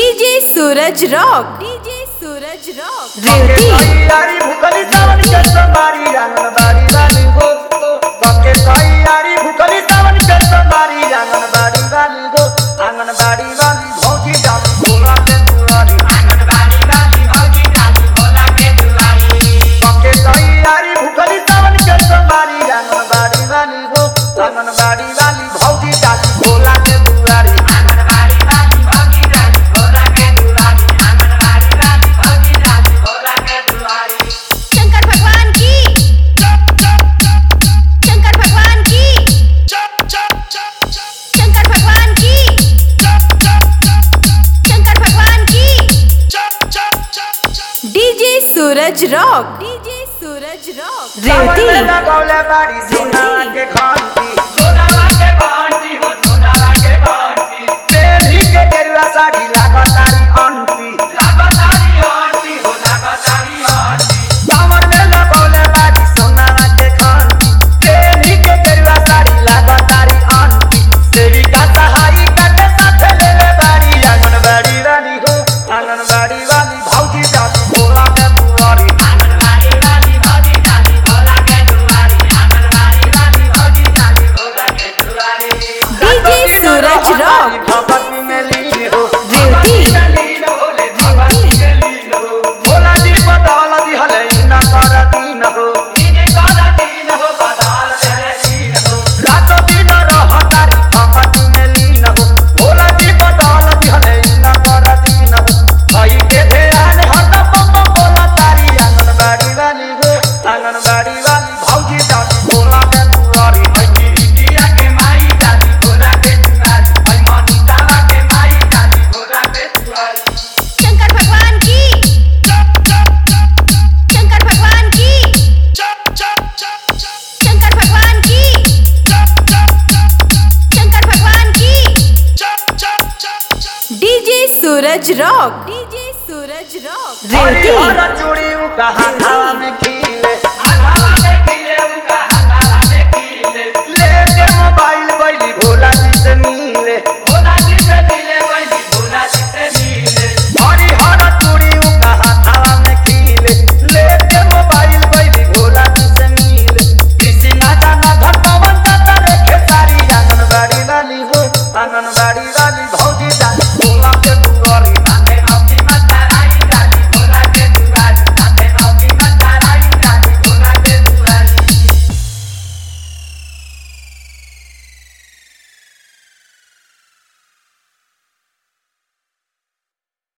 DJ Suraj rock DJ Suraj rock बके रेवती तैयारी भूखली सावन के सोमवारी आंगनबाड़ी वाली हो बके तैयारी भूखली सावन के सोमवारी आंगनबाड़ी वाली हो आंगनबाड़ी वाली भौजी जान भोला के दुआरी आंगनबाड़ी वाली भौजी जान भोला के दुआरी बके तैयारी भूखली सावन के सोमवारी आंगनबाड़ी वाली हो आंगनबाड़ी वाली भौजी जान भोला के दुआरी आंगनबाड़ी वाली भौजी जान भोला के दुआरी आंगनबाड़ी वाली भौजी जान भोला के दुआरी शंकर भगवान की शंकर भगवान की शंकर भगवान की शंकर भगवान की DJ Suraj rock DJ Suraj rock रेवती रेवती लगौले बाड़ी सोनावा के घंटी सोनावा के घंटी हो सोनावा के घंटी तेरी के गेरुआ साड़ी लागतारी अंटी लागतारी अंटी हो लागतारी अंटी दामन में लगौले बाड़ी सोनावा के घंटी तेरी के गेरुआ साड़ी लागतारी अंटी तेरी का सहाई काटे साथ ले ले बाड़ी आंगनबाड़ी वाली हो आंगनबाड़ी वाली भौजी जाती भोला के दुआरी आंगनबाड़ी वाली भौजी जाती भोला के दुआरी आंगनबाड़ी वाली भौजी जाती भोला के दुआरी डीजे सूरज रॉक भगवती में लीन हो रेवती लीन हो ले भगवती में लीन हो भोला जी बदौल दिहले इना कर दीन हो इने कर दीन हो बदौल दिहले दीन हो रात दिन रहतारी भगवती में लीन हो भोला जी बदौल दिहले इना कर दीन हो भाई के ध्यान हट पप बोला तारी आंगनबाड़ी वाली हो आंगनबाड़ी वाली भौजी जाती भोला के दुआरी भाई इंडिया के माई जाती भोला के दुआरी भाई मनीषा के माई जाती भोला के दुआरी शंकर भगवान की शंकर भगवान की शंकर भगवान की शंकर भगवान की DJ Suraj rock DJ Suraj rock रेवती रेवती चूड़ी कहा था में